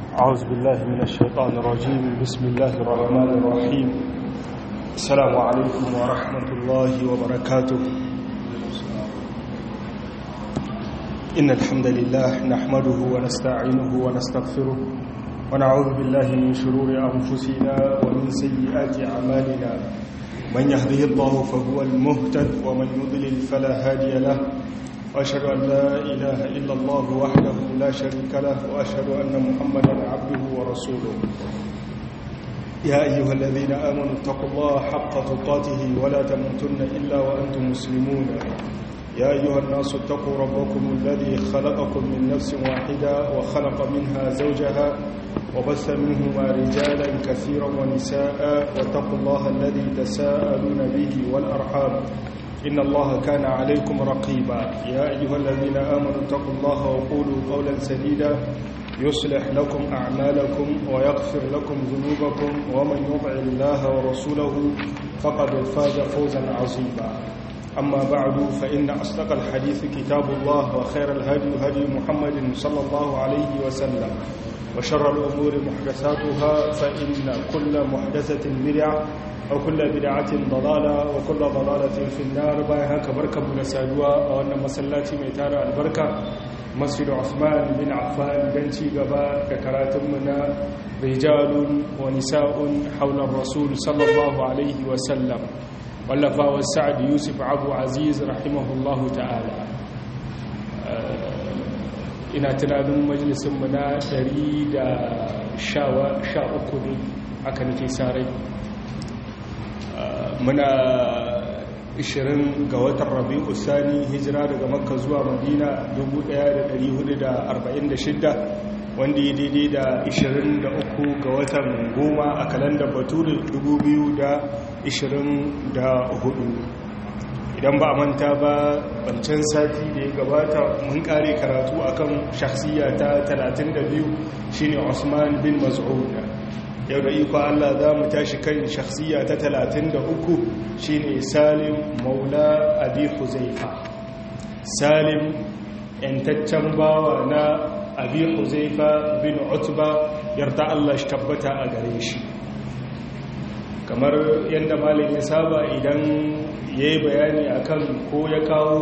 أعوذ بالله من الشيطان الرجيم بسم الله الرحمن الرحيم السلام عليكم ورحمة الله وبركاته إن الحمد لله نحمده ونستعينه ونستغفره ونعوذ بالله من شرور أنفسنا ومن سيئات أعمالنا من يهده الله فهو المهتد ومن يضلل فلا هادي له وأشهد أن لا إله إلا الله وحده لا شريك له وأشهد أن محمدا عبده ورسوله يا أيها الذين آمنوا اتقوا الله حق تقاته ولا تموتن إلا وأنتم مسلمون يا أيها الناس اتقوا ربكم الذي خلقكم من نفس واحدة وخلق منها زوجها وبث منهما رجالا كثيرا ونساء واتقوا الله الذي تساءلون به والأرحام إن الله كان عليكم رقيبا يا أيها الذين آمنوا اتقوا الله وقولوا قولا سديدا يصلح لكم أعمالكم ويغفر لكم ذنوبكم ومن يطع الله ورسوله فقد فاز فوزا عظيما أما بعد فإن أصدق الحديث كتاب الله وخير الهدي هدي محمد صلى الله عليه وسلم وشر الأمور محدثاتها فإن كل محدثة بدعة وكل بدعة ضلالة وكل ضلالة في النار بايها كبركة من سادوا وأن مسلاتي ميتار البركة مسجد عثمان بن عفان بنتي قباء ككراتمنا رجال ونساء حول الرسول صلى الله عليه وسلم واللفا والسعد يوسف عبو عزيز رحمه الله تعالى ina tunanin majalisunmu na 113 ne aka nake sarai muna 20 ga watan rabi'u sani hijira daga makka zuwa madina 1446 wanda ya daidai da 23 ga watan goma a kalandar bature 2024 idan ba a manta ba bancan sati da ya gabata mun kare karatu akan shakhsiya ta 32 shine Usman bin Mas'ud yau da iko Allah za mu tashi kan shakhsiya ta 33 shine Salim Maula Abi Huzaifa Salim yantaccen bawa na Abi Huzaifa bin Utba yarda Allah shi tabbata a gare shi kamar yadda malam ya saba idan ya yi bayani akan ko ya kawo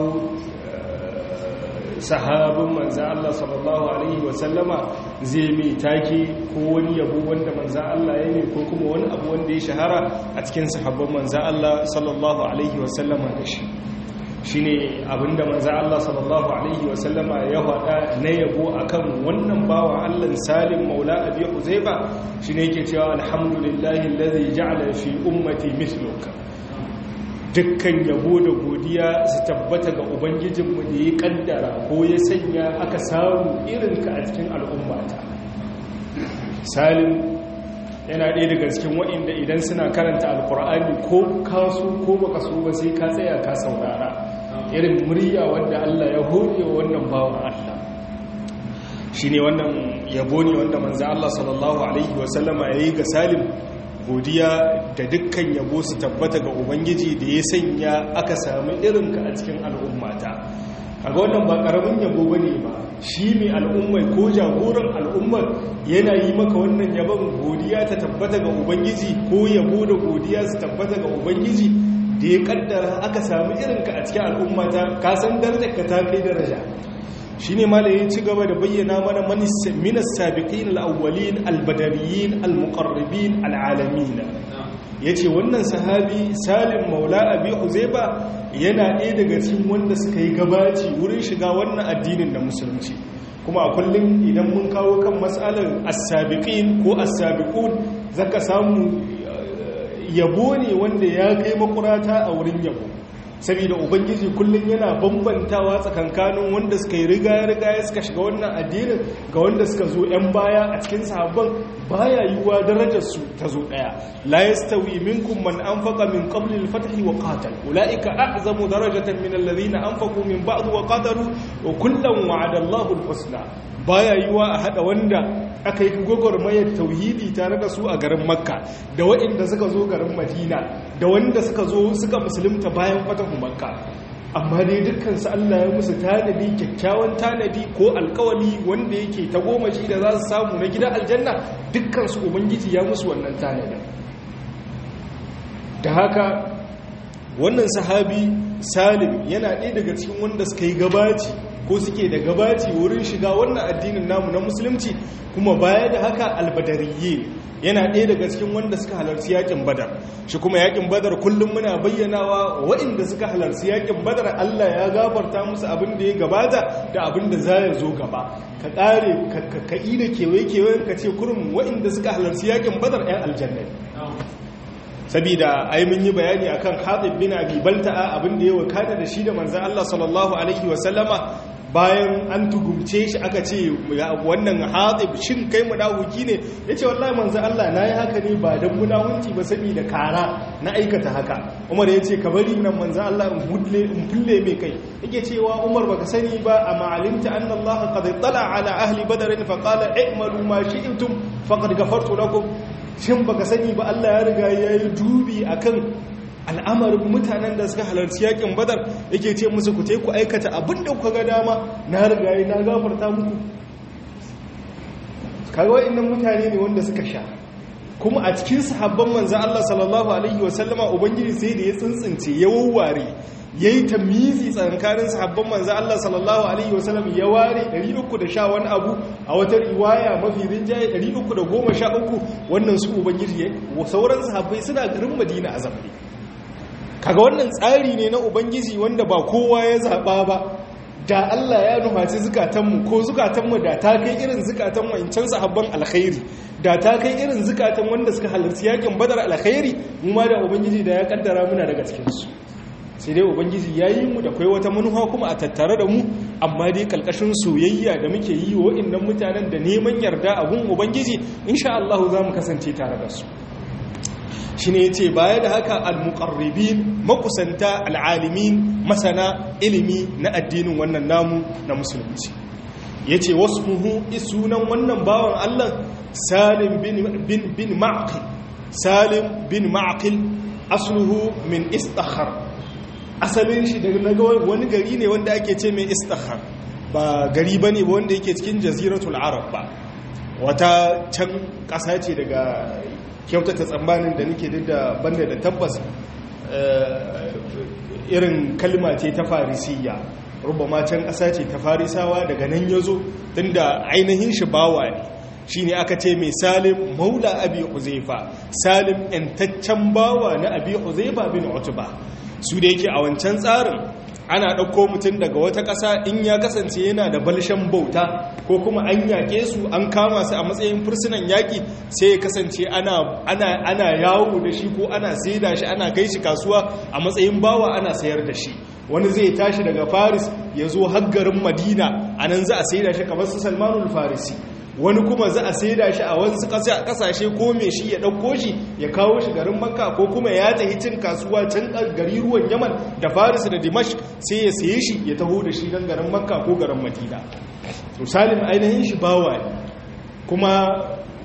sahabin manzan Allah sallallahu Alaihi wasallama zai mai take ko wani yabo wanda manzan Allah ya ne ko kuma wani abu wanda ya shahara a cikin sahabban manzan Allah sallallahu Alaihi wasallama da shi shi ne abinda manzan Allah sallallahu Alaihi wasallama ya faɗa na yabo akan wannan bawa Allah salim maula abi huzaifa shi ne ke cewa alhamdulillahi lalzi ja'ala fi ummati mithluka dukkan yabo da godiya su tabbata ga ubangijinmu da ya kaddara ko ya sanya aka samu irinka a cikin al'ummata salim yana ɗaya daga cikin waɗanda idan suna karanta alkur'ani ko kaso ko baka so ba sai ka tsaya ka saurara irin murya wanda Allah ya hore wannan bawan Allah shi ne wannan yabo ne wanda manzo Allah sallallahu alaihi wasallama ya yi ga salim godiya da dukkan yabo su tabbata ga ubangiji da ya sanya aka sami irinka a cikin al'ummata a ga wannan ba ƙaramin yabo ba ne ba shi mai al'ummai ko jagoran al'ummar yana yi maka wannan yabon godiya ta tabbata ga ubangiji ko yabo da godiya su tabbata ga ubangiji da ya kaddara aka sami irinka a cikin al'ummata ka san darajar ka ta kai daraja shi ne ma da ya ci gaba da bayyana mana minas sabiqin al'awwalin albadariyin almuqarrabin al'alamina ya ce wannan sahabi salim maula abi huzaiba yana ɗaya daga cikin wanda suka yi gabaci wurin shiga wannan addinin da musulunci kuma a kullum idan mun kawo kan matsalar as-sabiqin ko as-sabiqun zaka samu yabo ne wanda ya kai makurata a wurin yabo saboda ubangiji kullum yana bambantawa tsakankanin wanda suka yi rigaya-rigaya suka shiga wannan addinin ga wanda suka zo 'yan baya a cikin sahabban baya yiwuwa darajarsu ta zo ɗaya la yastawi minkum man anfaqa min qabli al-fath wa qatal ulaika a'zamu darajatan min alladhina anfaqu min ba'd wa qatalu wa kullan wa'ada Allahu al-husna baya yiwuwa a hada wanda aka yi gwagwarmayar tauhidi tare da su a garin makka da waɗanda suka zo garin madina da wanda suka zo suka musulunta bayan fatahu makka amma dai dukkansu Allah ya musu tanadi kyakkyawan tanadi ko alkawali wanda yake ta goma shi da za su samu na gidan aljanna dukkansu ubangiji ya musu wannan tanadin da haka wannan sahabi salim yana ɗaya daga cikin wanda suka yi gabaci ko suke da gabaci wurin shiga wannan addinin namu na musulunci kuma baya da haka albadariye yana ɗaya daga cikin wanda suka halarci yakin badar shi kuma yakin badar kullum muna bayyanawa waɗanda suka halarci yakin badar Allah ya gafarta musu abin da ya gabata da abin da za ya zo gaba ka ƙare ka yi da kewaye-kewayen ka ce kurum waɗanda suka halarci yakin badar 'yan aljanna sabida ai mun yi bayani akan Hatib bin Abi Balta'a abin da ya wakana da shi da manzon Allah sallallahu alaihi wasallama bayan an tugumce shi aka ce wannan Hatib shin kai munafiki ne yace wallahi manzon Allah nayi haka ne ba dan munafiki ba saboda kara na aikata haka Umar yace ka bari nan manzon Allah in hulle in fulle mai kai yake cewa Umar baka sani ba amma alimta anna Allah qad tala ala ahli badr fa qala i'malu ma shi'tum faqad ghafartu lakum shin baka sani ba Allah ya riga ya yi dubi akan al'amarin mutanen da suka halarci yakin badar yake ce musu ku ku aikata abin da kuka ga dama na riga ya na gafarta muku kaga wa'annan mutane ne wanda suka sha kuma a cikin sahabban manzo Allah sallallahu alaihi wasallama ubangiji sai da ya tsintsince ya wawware ya yi tamizi tsankanin sahabban manzan Allah sallallahu Alaihi wasallam ya ware 310 wani abu a wata riwaya mafi rinjaye 313 wannan su ubangiji sauran sahabbai suna garin madina a zamani kaga wannan tsari ne na ubangiji wanda ba kowa ya zaɓa ba da Allah ya nufaci zukatanmu ko zukatanmu da ta kai irin zukatan wancan sahabban alkhairi da ta kai irin zukatan wanda suka halarci yakin badar alkhairi mu ma da ubangiji da ya kaddara muna daga cikinsu sai dai ubangiji ya yi mu da kai wata manufa kuma a tattare da mu amma dai kalkashin soyayya da muke yi wa innan mutanen da neman yarda a gun ubangiji insha Allah za mu kasance tare da su shi ne ya ce baya da haka al-muqarribin makusanta al'alimin masana ilimi na addinin wannan namu na musulunci ya ce wasu muhu sunan wannan bawan Allah salim bin bin ma'aqil salim bin ma'aqil asluhu min istakhar asalin shi daga wani gari ne wanda ake ce mai istakhar ba gari ba ne wanda yake cikin jaziratul arab ba wata can ƙasa ce daga kyautata tsammanin da nake da banda da tabbas irin kalma ce ta farisiyya rubama can ƙasa ce ta farisawa daga nan ya zo tun da ainihin shi bawa ne shi ne aka ce mai salim maula abi huzaifa salim ‘yantaccen bawa na abi huzaifa bin otuba su da yake a wancan tsarin ana ɗauko mutum daga wata ƙasa in ya kasance yana da balshen bauta ko kuma an yaƙe su an kama su a matsayin fursunan yaƙi sai ya kasance ana yawo da shi ko ana saida shi ana kai shi kasuwa a matsayin bawa ana sayar da shi wani zai tashi daga faris ya zo haggarin madina a nan za a saida shi kamar su salmanul farisi wani kuma za a saida shi a wasu kasashe ko mai shi ya ɗauko shi ya kawo shi garin makka ko kuma ya tafi cin kasuwa can gari ruwan yaman da faris da dimash sai ya saye shi ya taho da shi don garin makka ko garin madina to salim ainihin shi bawa ne kuma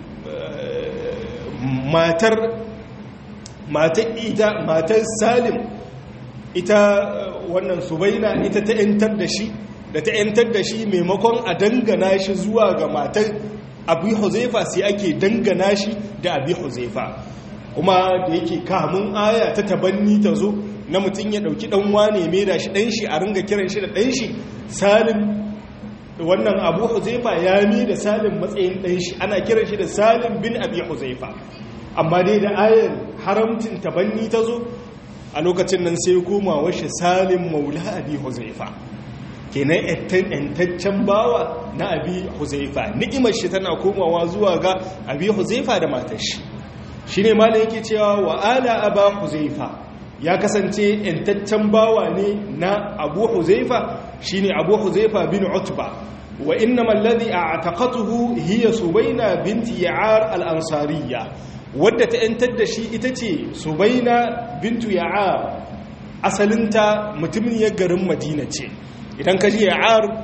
matar matar ita matar salim ita wannan subaina ita ta 'yantar da shi da ta 'yantar da shi maimakon a dangana shi zuwa ga matar abu huzaifa sai ake dangana shi da abu huzaifa kuma da yake kamun aya ta tabanni ta zo na mutum ya dauki dan wane mai da shi dan shi a ringa kiran shi da dan shi salim wannan abu huzaifa ya mi da salim matsayin dan shi ana kiran shi da salim bin abi huzaifa amma dai da ayar haramcin tabanni ta zo a lokacin nan sai koma washe salim maula abi huzaifa kenan yantaccen bawa na abi huzaifa ni'imar shi tana komawa zuwa ga abi huzaifa da matar shi shine malam yake cewa wa ala aba huzaifa ya kasance yantaccen bawa ne na abu huzaifa shine abu huzaifa bin utba wa innama alladhi a'taqatuhu hiya subayna binti ya'ar al-ansariyya wadda ta yantar da shi ita ce subayna bintu ya'ar asalinta mutumin ya garin madina ce idan ka ji ya'ar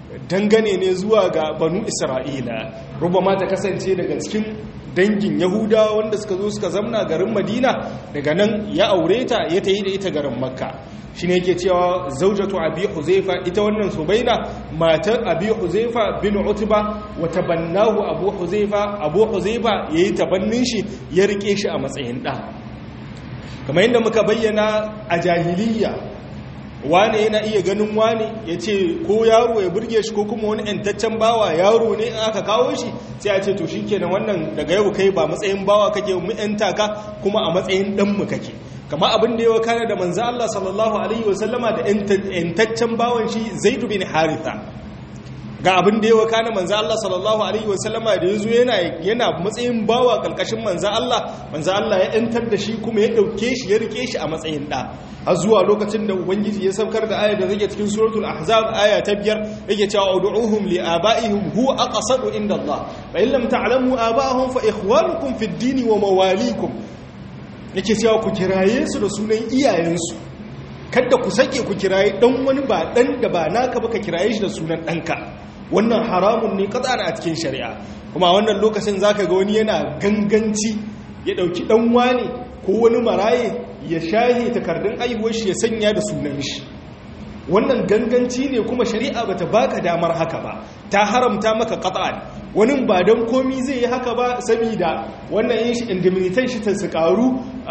dangane ne zuwa ga banu isra'ila rubama ta kasance daga cikin dangin yahuda wanda suka zo suka zamna garin madina daga nan ya aure ta ya ta yi da ita garin makka shi ne yake cewa zaujatu abi huzaifa ita wannan subaina matar abi huzaifa bin utba wa tabannahu abu huzaifa abu huzaifa yayi tabannin shi ya rike shi a matsayin da kamar yadda muka bayyana a jahiliya wane yana iya ganin wane ya ce ko yaro ya burge shi ko kuma wani ‘yantaccen bawa yaro ne in aka kawo shi sai a ce to shi kenan wannan daga yau kai ba matsayin bawa kake mu ‘yanta ka kuma a matsayin ɗanmu kake kama abin da yawa kana da manzo Allah sallallahu alaihi wasallama da ‘yantaccen bawan shi zaidu bin haritha ga abin da yawa kana manzo Allah sallallahu alaihi wasallama da yazo yana yana matsayin bawa kalkashin manzo Allah manzo Allah ya ‘yantar da shi kuma ya ɗauke shi ya rike shi a matsayin ɗa har zuwa lokacin da ubangiji ya saukar da ayar da zake cikin suratul ahzab aya ta biyar yake cewa ud'uhum li abaihim huwa aqsadu inda Allah fa in lam ta'lamu abaahum fa ikhwanukum fid din wa mawalikum yake cewa ku kiraye su da sunan iyayensu kada ku sake ku kiraye dan wani ba dan da ba naka ba ka kiraye shi da sunan danka wannan haramun ne katsara a cikin shari'a kuma wannan lokacin zaka ga wani yana ganganci ya dauki dan wani ko wani maraye ya shahe takardun aihuwar shi ya sanya da sunan shi wannan ganganci ne kuma shari'a bata baka damar haka ba ta haramta maka qat'an wani ba dan komi zai yi haka ba saboda wannan yin shi indemnitation shi ta su karu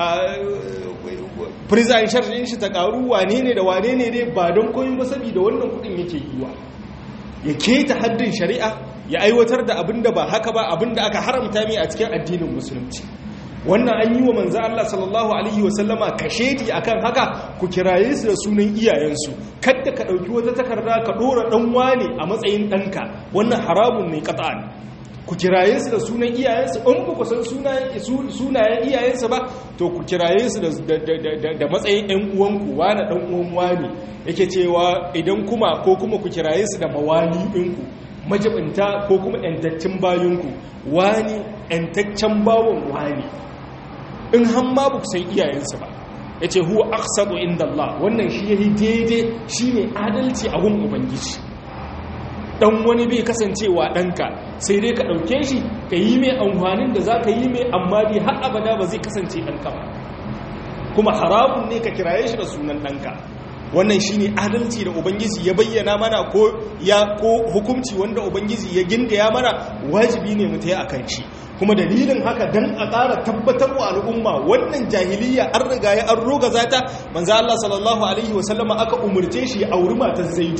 prison charge din shi ta karu wane ne da wane ne ne ba dan komi ba saboda wannan kudin yake yiwa ya keta haddin shari'a ya aiwatar da abinda ba haka ba abinda aka haramta mai a cikin addinin musulunci wannan an yi wa manzo Allah sallallahu alaihi wasallama kashedi akan haka ku kiraye su da sunan iyayensu kada ka dauki wata takarda ka dora dan wane a matsayin danka wannan haramun ne qat'an ku kiraye su da sunan iyayensu in ba ku san sunayen sunayen iyayensu ba to ku kiraye su da matsayin ɗan uwanku wani ɗan uwan wani yake cewa idan kuma ko kuma ku kiraye su da mawali ɗinku majibinta ko kuma ‘yantaccen bayanku wani ‘yantaccen bawon wani in han ma ba ku san iyayensu ba ya ce huwa aksadu inda Allah wannan shi ya yi daidai shi ne adalci a gun ubangiji dan wani bai kasancewa ɗanka sai dai ka ɗauke shi ka yi mai amfanin da za ka yi mai amma dai har abada ba zai kasance ɗanka ba kuma haramun ne ka kiraye shi da sunan ɗanka wannan shi ne adalci da ubangiji ya bayyana mana ko ya ko hukumci wanda ubangiji ya gindaya mana wajibi ne mu ta yi a kan shi kuma dalilin haka dan a ƙara tabbatar wa al'umma wannan jahiliya an riga ya an roga zata manzo Allah sallallahu alaihi wasallama aka umurce shi ya auri matar Zaidu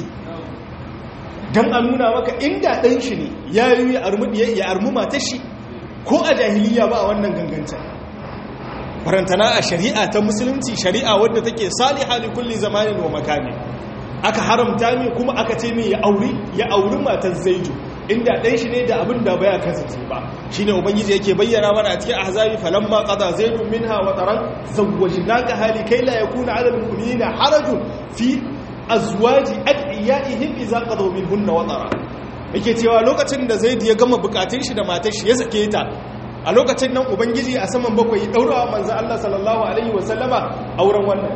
dan a nuna maka inda dan shi ne ya yi ya armu matar shi ko a jahiliya ba a wannan gangancin farantana a shari'a ta musulunci shari'a wadda take saliha li kulli zamanin wa makani aka haramta ne kuma aka ce ne ya auri ya auri matar Zaidu inda ɗan shi ne da abin da baya kasance ba shi ne ubangiji yake bayyana mana a cikin ahzabi falamma qada zaidun minha wa taran zawwajnaka hali kai la yakuna ala almu'minina harajun fi azwaji adiyaihim idza qadaw minhunna wa tara yake cewa lokacin da zaid ya gama bukatun shi da matar shi ya sake ta a lokacin nan ubangiji a saman bakwai ya daura manzo Allah sallallahu alaihi wa sallama auren wannan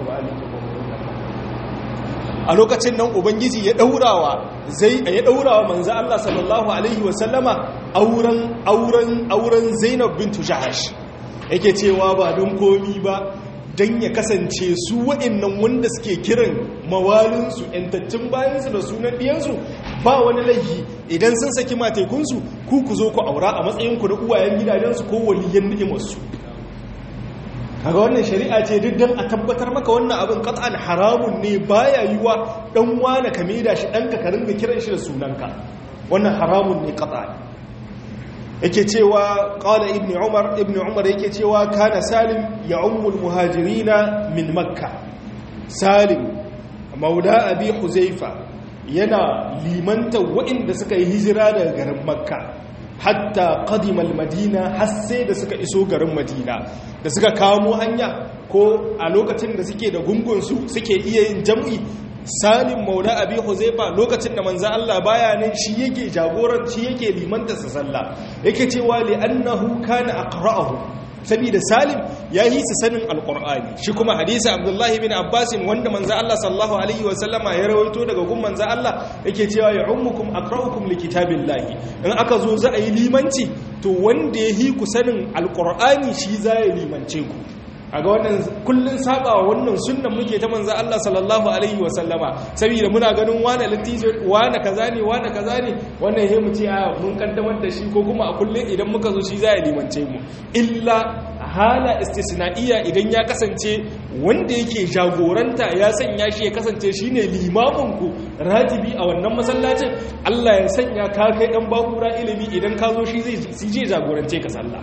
a lokacin nan ubangiji ya daurawa zai ya daurawa manzo Allah sallallahu alaihi wasallama auren auren auren Zainab bint Jahash yake cewa ba don komi ba dan ya kasance su waɗannan wanda suke kiran mawalin su entaccin bayan su da sunan diyan su ba wani laifi idan sun saki matekun su ku ku zo ku aura a matsayin ku da uwayen gidajen su ko waliyan ni'imar su kaga wannan shari'a ce duk dan a tabbatar maka wannan abin qat'an haramun ne baya yiwa dan wani ka da shi danka ka ringa kiran shi da sunanka wannan haramun ne qat'an yake cewa qala ibn umar ibn umar yake cewa kana salim ya ummul muhajirina min makka salim maula abi huzaifa yana limanta waɗanda suka yi hijira daga garin makka hatta qadimal madina har sai da suka iso garin madina da suka kamo hanya ko a lokacin da suke da gungunsu suke iya yin jam'i salim maula abi huzaifa lokacin da manzo Allah baya nan shi yake jagoranci yake limanta sa sallah yake cewa li annahu kana aqra'uhu saboda salim ya yi su sanin alkur'ani shi kuma hadisi abdullahi bin abbasin wanda manza Allah sallallahu alaihi wasallama ya rawaito daga gun manza Allah yake cewa ya ummukum aqra'ukum likitabillahi in aka zo za a yi limanci to wanda ya yi ku sanin alkur'ani shi za ya limance ku a ga wannan kullun sabawa wannan sunnan muke ta manzo Allah sallallahu alaihi wa sallama saboda muna ganin wani latizo wani kaza ne wani kaza ne wannan he mu ce a mun kaddamar da shi ko kuma a kullun idan muka zo shi za ya limance mu illa hala istisna'iyya idan ya kasance wanda yake jagoranta ya sanya shi ya kasance shine limamin ku ratibi a wannan masallacin Allah ya sanya ka kai dan bakura ilimi idan ka zo shi zai jagorance ka sallah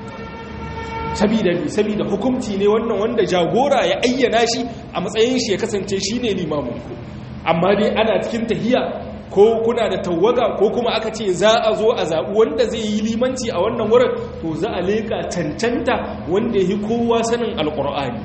sabida sabida hukumci ne wannan wanda jagora ya ayyana shi a matsayin shi ya kasance shine limaminku amma dai ana cikin tahiya ko kuna da tawaga ko kuma aka ce za a zo a zaɓi wanda zai yi limanci a wannan wurin to za a leƙa cancanta wanda ya yi kowa sanin alƙur'ani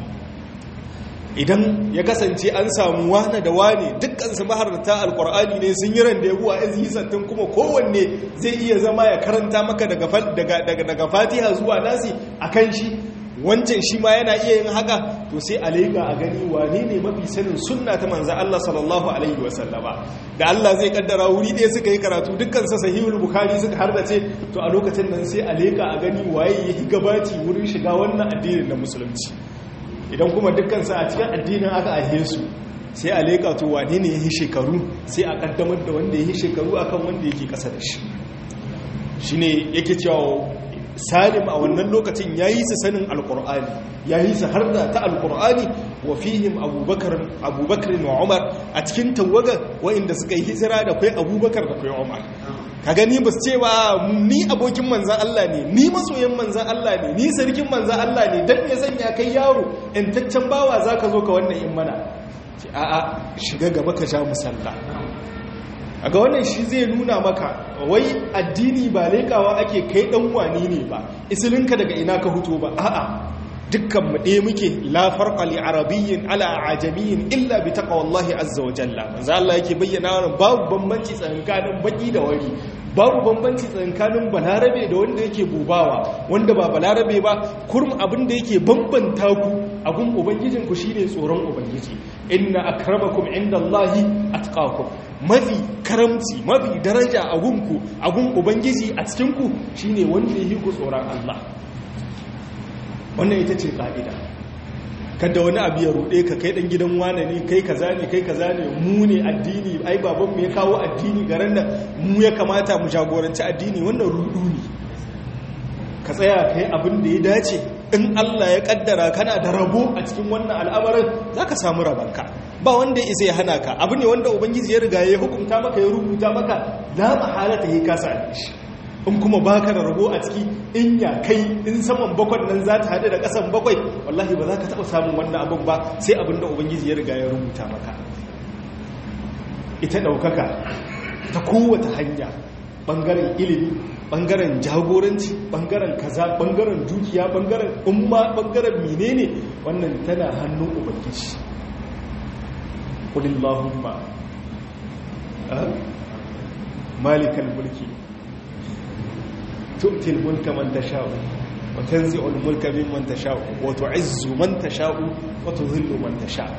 idan ya kasance an samu wane da wane dukkansu maharata alkur'ani ne sun yi randa yabuwa izi sattin kuma kowanne zai iya zama ya karanta maka daga fatiha zuwa nasi a kan shi wancan shi ma yana iya yin haka to sai a lega a gani wane ne mafi sanin sunna ta manzan Allah sallallahu alaihi wasallama da Allah zai kaddara wuri ɗaya suka yi karatu dukkan sa sahihul bukhari suka harbace to a lokacin nan sai a lega a gani waye ya yi gabaci wurin shiga wannan addinin na musulunci idan kuma dukkansa a cikin addinin aka aihe su sai a leƙa to wane ne ya yi shekaru sai a ƙaddamar da wanda ya yi shekaru akan wanda yake ƙasa da shi shi ne yake cewa salim a wannan lokacin ya yi su sanin alƙur'ani ya yi su har da ta alƙur'ani wa fihim abubakar wa umar a cikin tawagar wa'inda suka yi hijira da kai abubakar da kai umar ka gani ba su ce ba ni abokin manzan Allah ne ni masoyin manzan Allah ne ni sarkin manzan Allah ne don ya sanya kai yaro intaccen bawa za ka zo ka wannan in mana ce a'a shiga gaba ka sha musalla a ga wannan shi zai nuna maka wai addini ba leƙawa ake kai ɗan wani ne ba isilinka daga ina ka huto ba a'a dukkan mu ɗaya muke la farqa li arabiyyin ala ajamiyyin illa bi taqwallahi azza wa jalla manzo Allah yake bayyana wannan babu bambanci tsakanin baki da wari babu bambanci tsakanin balarabe da wanda yake bubawa wanda ba balarabe ba kurum abin da yake bambanta ku abun ubangijin ku shine tsoron ubangiji inna akramakum indallahi atqakum mafi karamci mafi daraja a gunku a gun ubangiji a cikin ku shine wanda yake ku tsoron Allah wannan ita ce ka'ida kada wani abu ya ruɗe ka kai ɗan gidan wane ne kai kaza ne kai kaza ne mu ne addini ai babanmu ya kawo addini garin da mu ya kamata mu jagoranci addini wannan rudu ne ka tsaya kai abin da ya dace in Allah ya kaddara kana da rabo a cikin wannan al'amarin za ka samu rabanka ba wanda ya isa ya hana ka abu ne wanda ubangiji ya riga ya hukunta maka ya rubuta maka la mahalata ya kasa shi in kuma baka da rabo a ciki in ya kai in saman bakwai nan za ta haɗu da ƙasan bakwai wallahi ba za ka taɓa samun wannan abin ba sai abin da ubangiji ya riga ya rubuta maka ita ɗaukaka ta kowace hanya ɓangaren ilimi ɓangaren jagoranci ɓangaren kaza ɓangaren dukiya ɓangaren umma ɓangaren menene wannan tana hannun ubangiji ƙulillahumma malikan mulki تؤتي الملك من تشاء وتنزع الملك ممن تشاء وتعز من تشاء وتذل من تشاء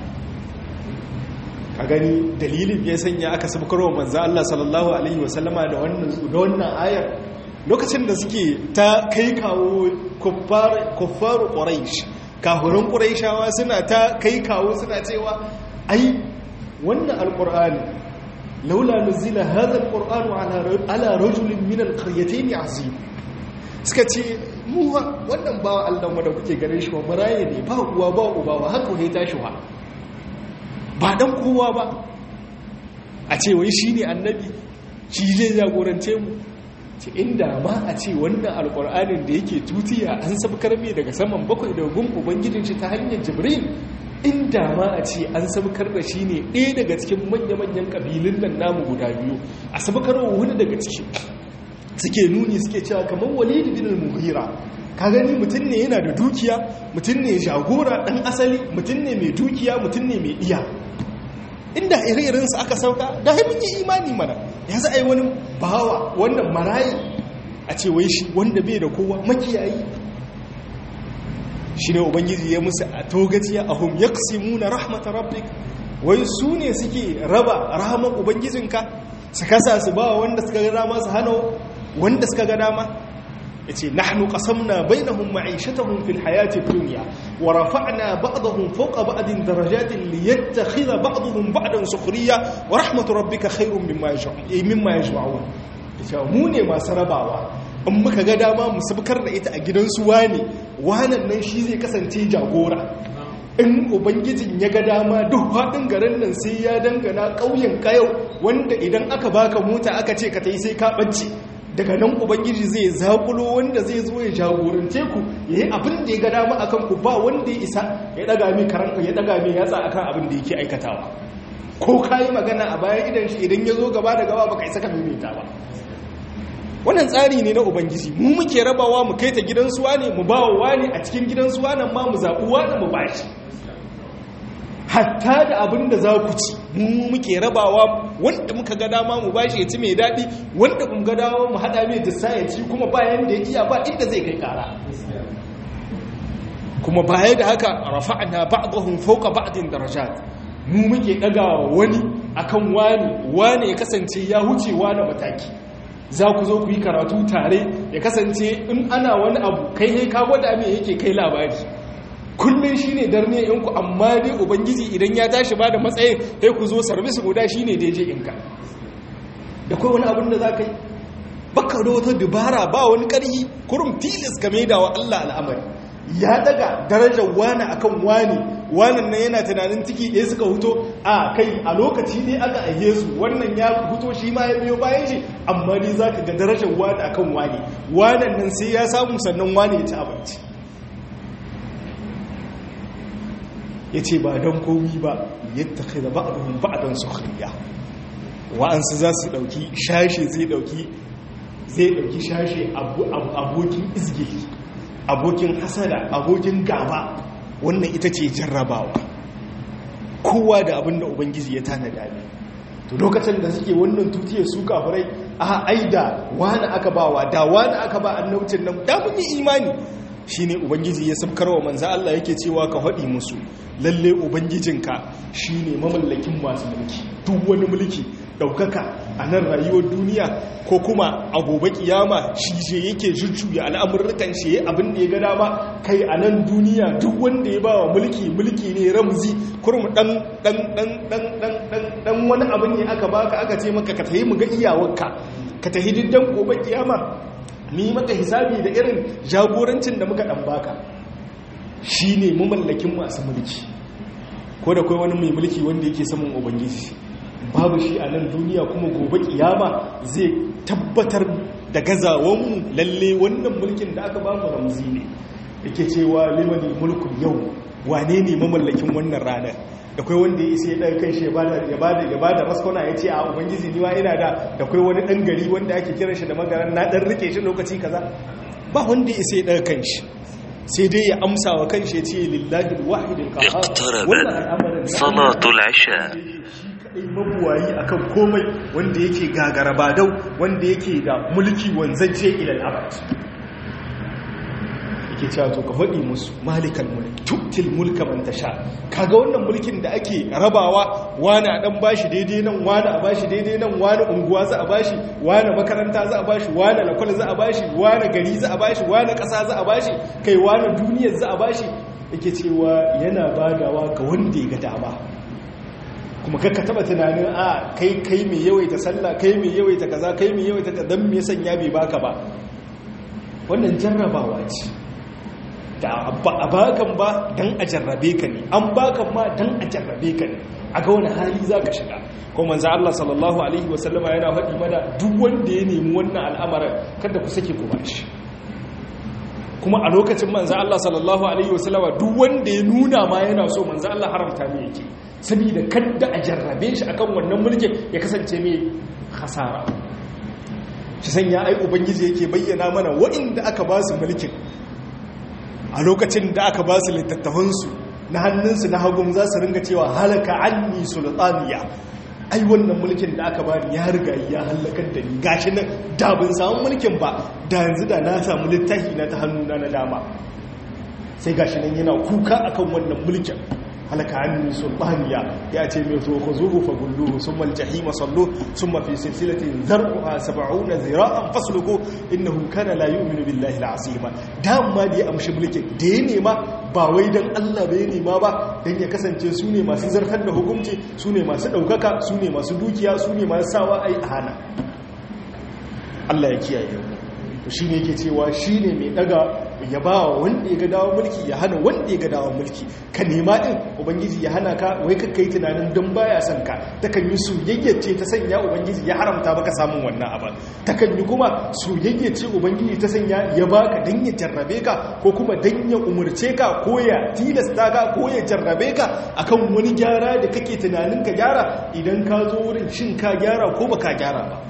a gani dalilin ya sanya aka sabkarwa manzo Allah sallallahu alaihi wasallama da wannan da wannan ayar lokacin da suke ta kai kawo kuffar kuffaru quraish kafirin quraishawa suna ta kai kawo suna cewa ai wannan alqur'ani laula nuzila hadha alqur'anu ala ala rajulin min alqaryatayn azim suka ce mu wannan bawa Allah da kuke gare shi wa maraye ne ba uwa ba uba ba haka ne tashi wa ba dan kowa ba a ce wai shine annabi shi zai jagorance mu ce inda ma a ce wannan alkur'anin da yake tutiya an sabkar mai daga saman bakwai da gun ubangijin shi ta hanyar jibril inda ma a ce an sabkar da shi ne ɗaya daga cikin manya-manyan ƙabilun nan namu guda biyu a sabkar wani daga ciki suke nuni suke cewa kamar walid bin al-mughira ka gani mutum ne yana da dukiya mutum ne jagora dan asali mutum ne mai dukiya mutum ne mai iya inda ire-iren su aka sauka da mun yi imani mana ya za a yi wani bawa wannan marayi a ce wai shi wanda bai da kowa makiyayi shine ubangiji ya musu a togaciya ahum yaqsimuna rahmat rabbik wai su ne suke raba rahman ubangijinka su kasa su ba wanda suka ga dama su hana wanda suka ga dama yace nahnu qasamna bainahum ma'ishatahum fil hayati dunya wa rafa'na ba'dahum fawqa ba'din darajatin liyattakhidha ba'dahum ba'dan sukhriya wa rahmatu rabbika khairum mimma yajma'un mimma yajma'un yace mu ne masu rabawa in muka ga dama mu sabkar da ita a gidansu wane wanan nan shi zai kasance jagora in ubangijin ya ga dama duk haɗin garin nan sai ya dangana ƙauyen kayau wanda idan aka baka mota aka ce ka ta yi sai ka ɓace daga nan ubangiji zai zakulo wanda zai zo ya jagorance ku ya yi abin da ya ga dama akan ku ba wanda ya isa ya ɗaga mai karanka ya ɗaga mai yatsa akan abin da yake aikatawa ko ka yi magana a bayan idan shi idan ya zo gaba da gaba baka isa ka maimaita ba wannan tsari ne na ubangiji mu muke rabawa mu kai ta gidan suwa ne mu ba wa ne a cikin gidan suwa nan ma mu zaɓi wani mu bashi hatta da abin da za ku ci mu muke rabawa wanda muka ga dama mu bashi ya ci mai daɗi wanda kun ga dama mu haɗa mai dissa ya ci kuma bayan da ya iya ba inda zai kai kara kuma baya da haka rafa'na ba'dahum fawqa ba'din darajat mu muke ɗagawa wani akan wani wani ya kasance ya huce wani mataki za ku zo ku yi karatu tare ya kasance in ana wani abu kai ne ka gwada mai yake kai labari kullum shi ne darne yanku amma dai ubangiji idan ya tashi ba da matsayin sai ku zo sarbis guda shi ne daidai inka da kai wani abin da za ka yi baka da wata dubara ba wani ƙarhi kurum tilis game da wa Allah al'amari ya daga darajar wani akan wani wannan nan yana tunanin ciki ɗaya suka huto a kai a lokaci ne aka aihe su wannan ya huto shi ma ya biyo bayan shi amma ne za ka ga darajar wani akan wani wannan nan sai ya samu sannan wani ya ci abinci ya ce ba don komi ba yadda kai da ba'adun ba'adun sukhriya wa'ansu za su ɗauki shashe zai ɗauki zai ɗauki shashe abokin izgili abokin hasada abokin gaba wannan ita ce jarrabawa kowa da abin da ubangiji ya tanada ne to lokacin da suke wannan tutiyar su kafirai a aida wani aka bawa da wani aka ba annabcin nan da mun yi imani shine ubangiji ya sabkarwa manzo Allah yake cewa ka faɗi musu lalle ubangijinka shine mamallakin masu mulki duk wani mulki daukaka a nan rayuwar duniya ko kuma a gobe kiyama shi je yake jujjuya al'amurrukan shi abin da ya ga dama kai a nan duniya duk wanda ya bawa mulki mulki ne ramzi kurum dan dan dan dan dan dan dan wani abin ne aka baka aka ce maka ka tayi mu ga iyawarka ka tahi diddan gobe kiyama ni maka hisabi da irin jagorancin da muka dan baka shine mamallakin masu mulki ko da kai wani mai mulki wanda yake saman ubangiji babu shi a nan duniya kuma gobe kiyama zai tabbatar da gazawanmu lalle wannan mulkin da aka bamu ramzi ne yake cewa limanil mulku yau wane ne mamallakin wannan ranar da kai wanda ya isa ya ɗan kai shi ya bada ya bada maskona ya ce a ubangiji niwa ina da da kai wani ɗan gari wanda ake kiran shi da magaran na ɗan rike shi lokaci kaza ba wanda ya isa ya ɗan kan shi sai dai ya amsa wa kan shi ya ce lillahi wahidin qahhar اقتربت صلاة العشاء kadai mabuwayi akan komai wanda yake gagara badau wanda yake da mulki wanzaje ilal abad yake cewa to ka faɗi musu malikal mulk tuktil mulka man tasha kaga wannan mulkin da ake rabawa wani a dan bashi daidai nan wani a bashi daidai nan wani unguwa za a bashi wani makaranta za a bashi wani lakwal za a bashi wani gari za a bashi wani ƙasa za a bashi kai wani duniyar za a bashi yake cewa yana badawa ga wanda ya ga dama kuma kakka taba tunanin a kai kai mai yawaita sallah kai mai yawaita kaza kai mai yawaita kaza dan me sanya bai baka ba wannan jarrabawa ce da a bakan ba dan a jarrabe ka ne an bakan ma dan a jarrabe ka ne a ga wani hali zaka shiga kuma manzo Allah sallallahu alaihi wasallama yana faɗi mana duk wanda ya nemi wannan al'amarin kada ku sake ku bashi kuma a lokacin manzo Allah sallallahu alaihi wasallama duk wanda ya nuna ma yana so manzo Allah haramta me yake saboda kadda a jarrabe shi akan wannan mulkin ya kasance mai hasara shi sanya ai ubangiji yake bayyana mana waɗanda aka ba su mulkin a lokacin da aka ba su littattafansu na hannunsu na hagun za su ringa cewa halaka anni sultaniya ai wannan mulkin da aka bani ya riga ya halakar da ni gashi nan da bin samu mulkin ba da yanzu da na samu littafi na ta hannuna na dama sai gashi nan yana kuka akan wannan mulkin halaka anni sultaniya ya ce mai zo ku zuhu fa gulluhu summa aljahima sallu summa fi silsilatin zar'uha 70 zira'an fasluku innahu kana la yu'minu billahi al'azima dama da ya amshi mulkin da ya nema ba wai dan Allah bai nema ba dan ya kasance su ne masu zartar da hukunci su ne masu daukaka su ne masu dukiya su ne masu sawa ai hana Allah ya kiyaye mu to shine yake cewa shine mai daga ya ba wa wanda ya ga dawo mulki ya hana wanda ya ga dawo mulki ka nema din ubangiji ya hana ka wai ka kai tunanin don baya son ka takan yi soyayyace ta sanya ubangiji ya haramta baka samun wannan abin takan yi kuma soyayyace ubangiji ta sanya ya baka dan ya jarrabe ka ko kuma dan ya umurce ka ko ya tilasta ka ko ya jarrabe ka akan wani gyara da kake tunanin ka gyara idan ka zo wurin shin ka gyara ko baka gyara ba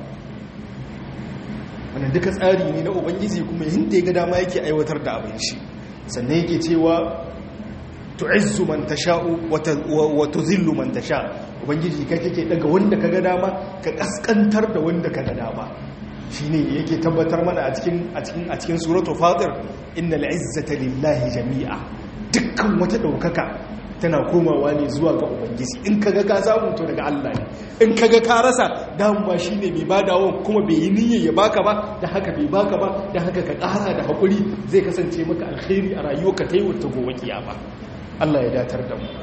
wannan duka tsari ne na ubangiji kuma yadda ya ga dama yake aiwatar da abin shi sannan yake cewa tu'izzu man tasha'u wa tuzillu man tasha ubangiji kai kake daga wanda kaga dama ka kaskantar da wanda kaga dama shine yake tabbatar mana a cikin a cikin a cikin suratul fatir innal izzata lillahi jami'a dukkan wata daukaka tana komawa ne zuwa ga ubangiji in kaga ka samu to daga Allah ne in kaga ka rasa dan ba shine mai badawa kuma bai yi niyyar ya baka ba da haka bai baka ba da haka ka ƙara da hakuri zai kasance maka alkhairi a rayuwarka ta yau ta gobe kiyama Allah ya datar da mu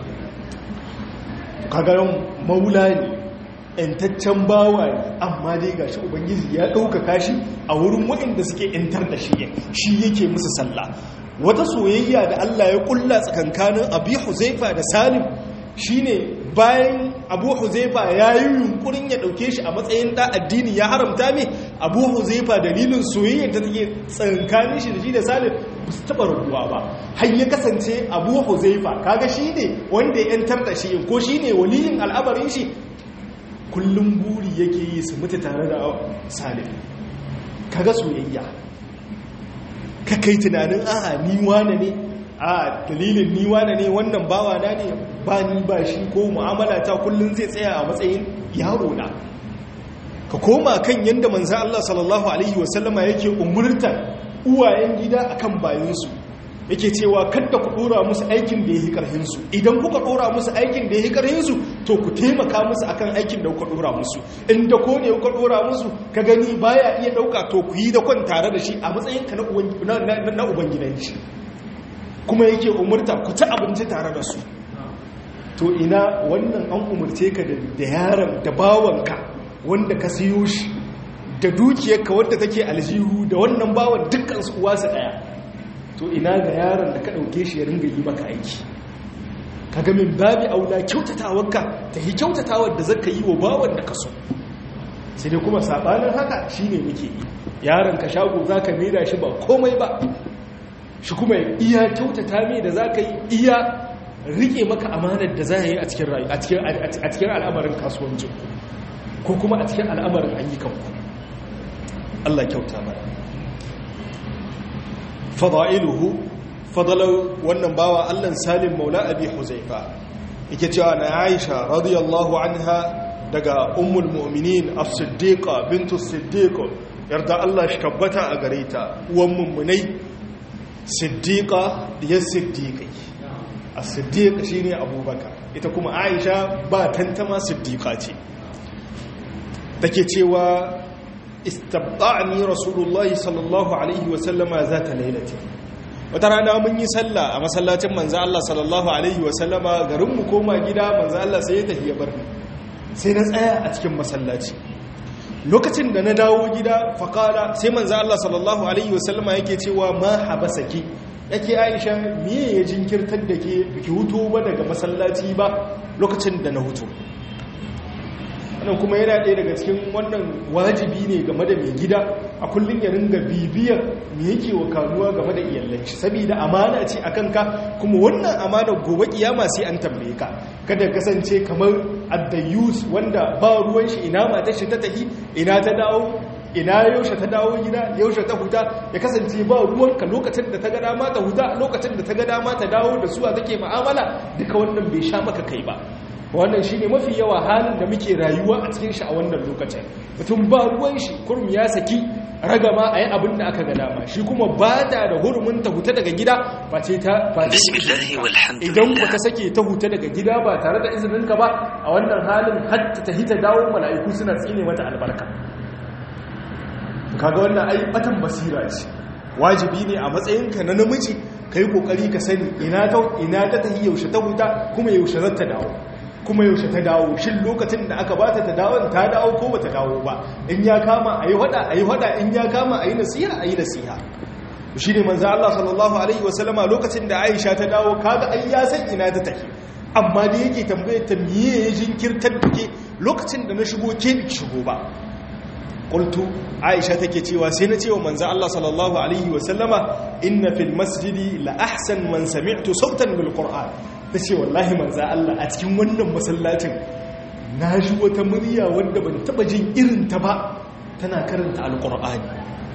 kaga maula ne ‘yantaccen bawa ne amma dai ga shi ubangiji ya ɗaukaka shi a wurin waɗanda suke ‘yantar da shi shi yake musu sallah wata soyayya da Allah ya ƙulla tsakankanin abu huzaifa da salim shi ne bayan abu huzaifa ya yi yunkurin ya ɗauke shi a matsayin ɗa addini ya haramta mai abu huzaifa dalilin soyayya ta take tsakankanin shi da shi da salim ba su taɓa rabuwa ba har ya kasance abu huzaifa kaga shi ne wanda ya ‘yantar da shi ko shi ne waliyin al'amarin shi kullum buri yake yi su mutu tare da salim kaga soyayya ka kai tunanin aha ni wane ne a dalilin ni wane ne wannan bawa na ne ba ni ba shi ko mu'amala ta kullum zai tsaya a matsayin yaro na ka koma kan yadda manzan Allah sallallahu alaihi wasallama yake umurtar uwayen gida akan bayansu yake cewa kadda ku dora musu aikin da ya yi karhinsu idan kuka dora musu aikin da ya yi karhinsu to ku taimaka musu akan aikin da kuka dora musu inda ko ne kuka dora musu ka gani baya iya dauka to ku yi da kwan tare da shi a matsayin ka na ubangidanci kuma yake umurta ku ci abinci tare da su to ina wannan an umurce ka da yaron da bawanka wanda ka siyo shi da dukiyarka wadda take aljihu da wannan bawan dukkan su uwa su daya to ina ga yaron da ka ɗauke shi ya ringa yi maka aiki ka ga min babi aula kyautatawarka ta yi kyautatawar da zaka yi wa bawan da ka so sai dai kuma sabanin haka shine muke yi yaron ka shago zaka maida shi ba komai ba shi kuma iya kyautata mai da zaka yi iya rike maka amanar da za yi a cikin rayu a cikin al'amarin kasuwancin ko kuma a cikin al'amarin ayyukanku Allah kyauta mana fada'iluhu fadalau wannan bawa Allah Salim Maula Abi Huzaifa yake cewa na Aisha radiyallahu anha daga ummul mu'minin as-siddiqa bintu as-siddiq yarda Allah shi tabbata a gare ta uwan mummunai siddiqa ya siddiqi as-siddiq shine Abubakar ita kuma Aisha ba tantama siddiqa ce take cewa istabda'ni rasulullahi sallallahu alaihi wasallama zata lailati wata rana mun yi sallah a masallacin manzo Allah sallallahu alaihi wasallama garin mu koma gida manzo Allah sai ya tafi ya bar sai na tsaya a cikin masallaci lokacin da na dawo gida faqala sai manzo Allah sallallahu alaihi wasallama yake cewa ma habasaki yake Aisha me ya jinkirtar da ke biki hutu ba daga masallaci ba lokacin da na hutu wannan kuma yana ɗaya daga cikin wannan wajibi ne game da mai gida a kullum ya ringa bibiyar me yake wa kanuwa game da iyalanci saboda amana ce akan ka kuma wannan amana gobe kiyama sai an tambaye ka kada kasance kamar addayus wanda ba ruwan shi ina matar shi ta tafi ina ta dawo ina yaushe ta dawo gida yaushe ta huta ya kasance ba ruwanka lokacin da ta ga dama ta huta lokacin da ta ga dama ta dawo da suwa take mu'amala duka wannan bai sha maka kai ba wannan shine mafi yawa halin da muke rayuwa a cikin shi a wannan lokacin mutum ba ruwan shi kurum ya saki ragama a yi abin da aka ga dama shi kuma ba da da hurumin ta huta daga gida ba ce ta ba bismillahi idan walhamdulillah ba ta sake ta huta daga gida ba tare da izininka ba a wannan halin hatta ta hita dawo mala'iku suna tsine mata albarka kaga wannan ai batan basira ce wajibi ne a matsayinka na namiji kai kokari ka sani ina ta ina ta tahi yaushe ta huta kuma yaushe za ta dawo kuma yaushe ta dawo shin lokacin da aka bata ta dawo ta dawo ko bata dawo ba in ya kama ayi hada ayi hada in ya kama ayi nasiha ayi nasiha shi ne manzo Allah sallallahu alaihi wasallama lokacin da Aisha ta dawo kaga ai ya san ina ta tafi amma da yake tambayar ta miye ya jinkirtar da ke lokacin da na shigo ke bi shigo ba qultu Aisha take cewa sai na cewa manzo Allah sallallahu alaihi wasallama inna fil masjidi la ahsan man sami'tu sautan bil qur'an tace wallahi manzo Allah a cikin wannan masallacin na ji wata murya wanda ban taba jin irin ta ba tana karanta alqur'ani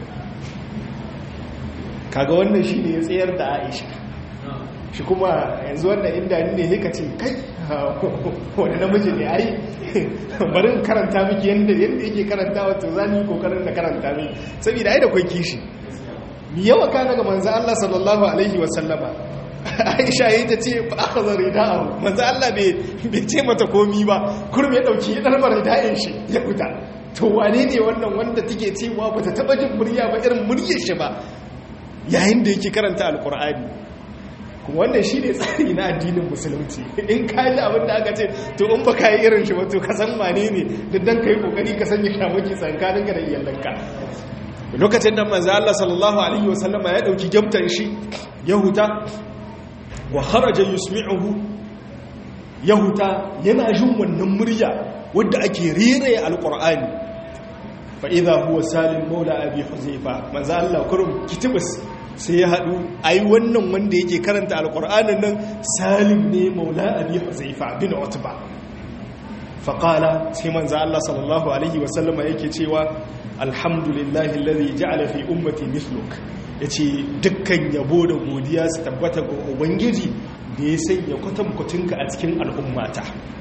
kaga wannan shi ne ya tsayar da aisha shi kuma yanzu wannan inda ne ne ka ce kai wani namiji ne ai bari in karanta miki yadda yadda yake karanta wato za ni kokarin na karanta miki saboda ai da kwai kishi mi yawa kana ga manzo Allah sallallahu alaihi wa sallama Aisha yayin ta ce fa akhadha rida'ahu manzo Allah bai bai ce mata komi ba kurum ya dauki ya dalbar rida'in shi ya fita to wane ne wannan wanda take cewa bata taba jin murya ba irin muryar shi ba yayin da yake karanta alkur'ani kuma wannan shi ne tsari na addinin musulunci in ka ji abin da aka ce to in ba ka yi irin shi wato ka san wane ne da dan ka yi kokari ka sanya shamaki tsakaninka da iyalanka lokacin da manzo Allah sallallahu alaihi wasallama ya dauki gyamtar shi yahuta wa kharaja yusmi'uhu yahuta yana jin wannan murya wadda ake rere alkur'ani fa'iza huwa salim maula abi huzaifa manzo Allah kurum kitibus sai ya haɗu ai wannan wanda yake karanta alƙur'anin nan salim ne maula abi huzaifa bin utba faƙala sai manzo Allah sallallahu alaihi wasallama yake cewa alhamdulillahi alladhi ja'ala fi ummati mithluk yace dukkan yabo da godiya su tabbata ga ubangiji da ya sanya kwatankwacinka a cikin al'ummata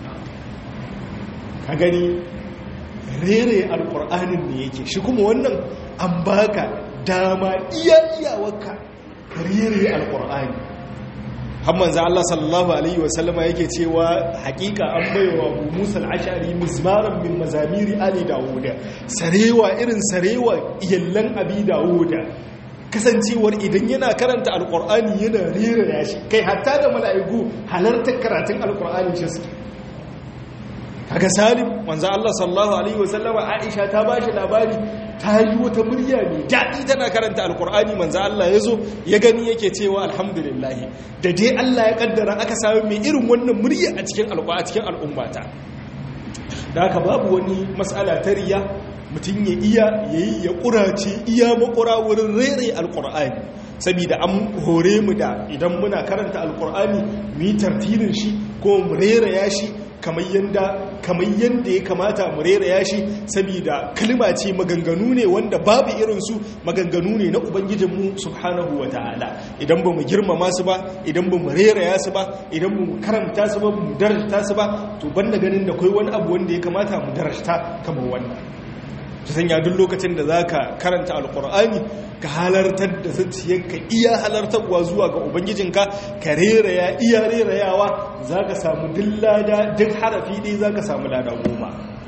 ka gani rere alkur'anin ne yake shi kuma wannan an baka dama iya iyawarka rere alkur'ani hamman za Allah sallallahu alaihi wasallama yake cewa hakika an baiwa Abu Musa al-Ash'ari mizmaran min mazamiri ali Dawuda sarewa irin sarewa iyallan abi Dawuda kasancewar idan yana karanta alkur'ani yana rera yashi kai hatta da mala'iku halartar karatun alkur'ani shi suke kaga salim manzo Allah sallallahu alaihi wasallama Aisha ta bashi labari ta yi wata murya mai daɗi tana karanta alkur'ani manzo Allah yazo ya gani yake cewa alhamdulillah da dai Allah ya kaddara aka samu mai irin wannan murya a cikin alƙur'ani a cikin al'ummata da haka babu wani mas'ala ta riya mutum ya iya yayi ya kurace iya makura wurin rere alkur'ani saboda an hore mu da idan muna karanta alkur'ani mu yi tartilin shi ko mu rera ya shi kamar yanda kamar yanda ya kamata mu rera ya shi saboda kalma ce maganganu ne wanda babu irin su maganganu ne na ubangijinmu subhanahu wataala idan ba mu girmama su ba idan ba mu rera ya su ba idan ba mu karanta su ba mu darajta su ba to banda ganin da kai wani abu wanda ya kamata mu darajta kamar wannan ta sanya duk lokacin da za ka karanta alkur'ani ka halartar da zuciyarka iya halartarwa zuwa ga ubangijinka ka reraya iya rerayawa za ka samu duk lada duk harafi ɗaya za ka samu lada goma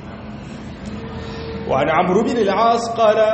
wa na amuru bin al'as ƙara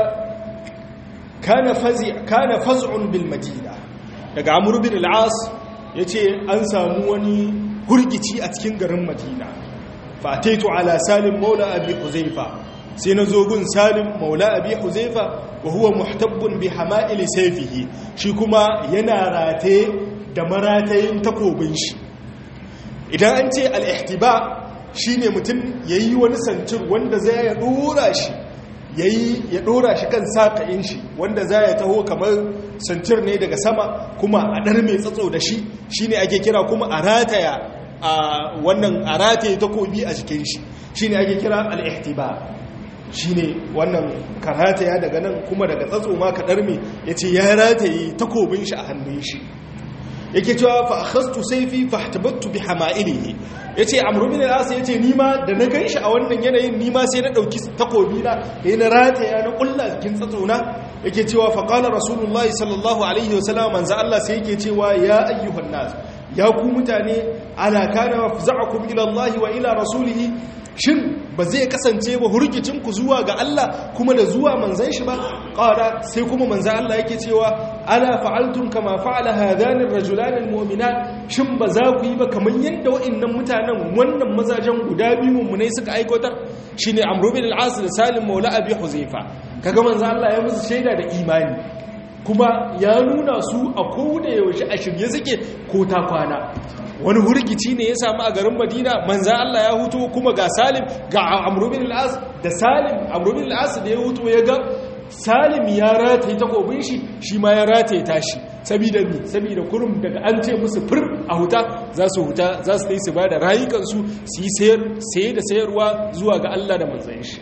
kana faz'un bil madina daga amuru bin al'as ya ce an samu wani hurgici a cikin garin madina fataitu ala salim maula abi huzaifa sai na zo gun salim maula abi huzaifa wa huwa muhtabbun bi hama'il sayfihi shi kuma yana rataye da maratayin takobin shi idan an ce al-ihtiba shine mutum yayi wani sancin wanda zai ya dora shi yayi ya dora shi kan sakayin shi wanda zai ya taho kamar sancir ne daga sama kuma a dar mai tsatso da shi shine ake kira kuma a rataya a wannan a rataye takobi a jikin shi shine ake kira al-ihtiba shi ne wannan ka rataya daga nan kuma daga tsatso ma ka ɗarme ya ce ya rataye takobin shi a hannun shi yake cewa fa akhastu sayfi fahtabattu bi hama'ilihi yace amru bin al-as yace ni ma da na ganshi a wannan yanayin ni ma sai na dauki takobi na yayin na rataya na kulla cikin tsatsona yake cewa fa qala rasulullahi sallallahu alaihi wasallam manzo Allah sai yake cewa ya ayyuhan nas ya ku mutane ala kana faza'akum ila Allah wa ila rasulihi shin ba zai kasance ba hurgicinku zuwa ga Allah kuma da zuwa manzan shi ba ƙara sai kuma manzan Allah yake cewa ala fa'altun kama fa'ala hadanin rajulanin mu'minat shin ba za ku yi ba kamar yadda wa'annan mutanen wannan mazajen guda biyu mummunai suka aikotar shine amru bin al-as da salim maula abi huzaifa kaga manzan Allah ya musu shaida da imani kuma ya nuna su a kowane yaushe a shirye suke ko ta kwana wani hurgici ne ya samu a garin madina manzan Allah ya hutu kuma ga salim ga amurbin al'as da salim amurbin al'as da ya hutu ya ga salim ya rataye takobin shi shi ma ya rataye tashi sabida mi sabida kurum daga an ce musu fir a huta za su huta za su yi su ba da rayukansu su yi saye da sayarwa zuwa ga Allah da manzan shi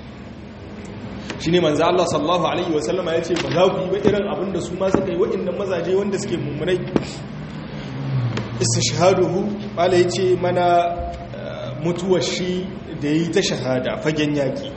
shi ne manzan Allah sallallahu alaihi wasallama ya ce ba za ku yi ba irin abin da su ma suka yi waɗannan mazaje wanda suke mummunai istishhaduhu bala yace mana mutuwar shi da yi ta shahada fagen yaki